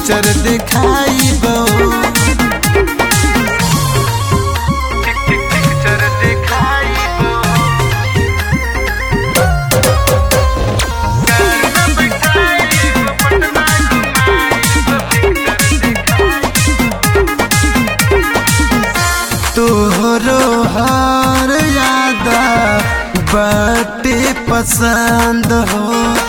picture दिखाइब picture दिखाइब तोहरो हर याद बाटे पसंद हो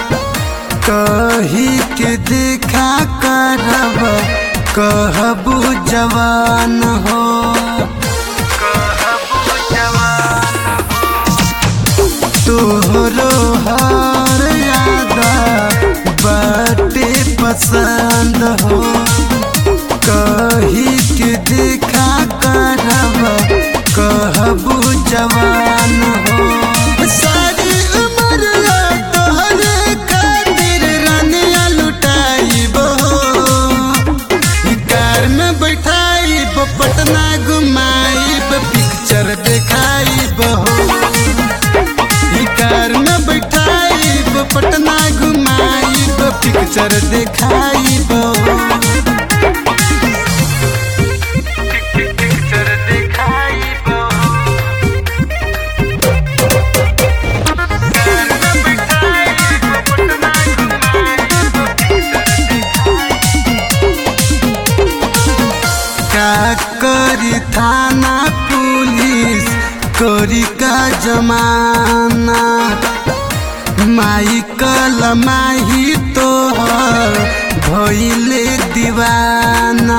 कही के देखा करब कहबू जवान हो कहबू जवान तोहरो हर याद बाटे पसंद हो कही के देखा करब कहबू जवान हो सारी उम्र तोहरे खातिर रानिया लुटाइब हो कार में बैठाइब पटना घुमाइब पिक्चर देखाइब हो ई कार में बैठाइब पटना घुमाइब पिक्चर देखाइब पिक्चर देखाइब का करी थाना पुलिस करी का जमाना माई कल माही तोहर भइले दीवाना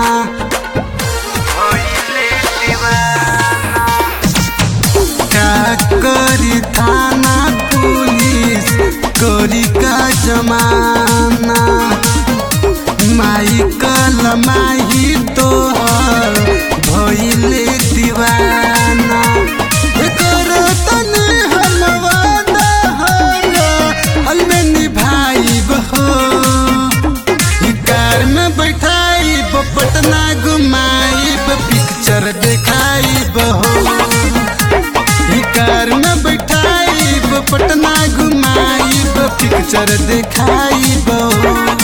भइले दीवाना का करी थाना पुलिस करी का जमाना माई कल माही तोहर भइले दीवाना करो तने हम वादा हरा हल में निभाइब हो ई कार में बैठाइब पटना घुमाइब पिक्चर देखाइब हो ई कार में बैठाइब पटना घुमाइब पिक्चर देखाइब हो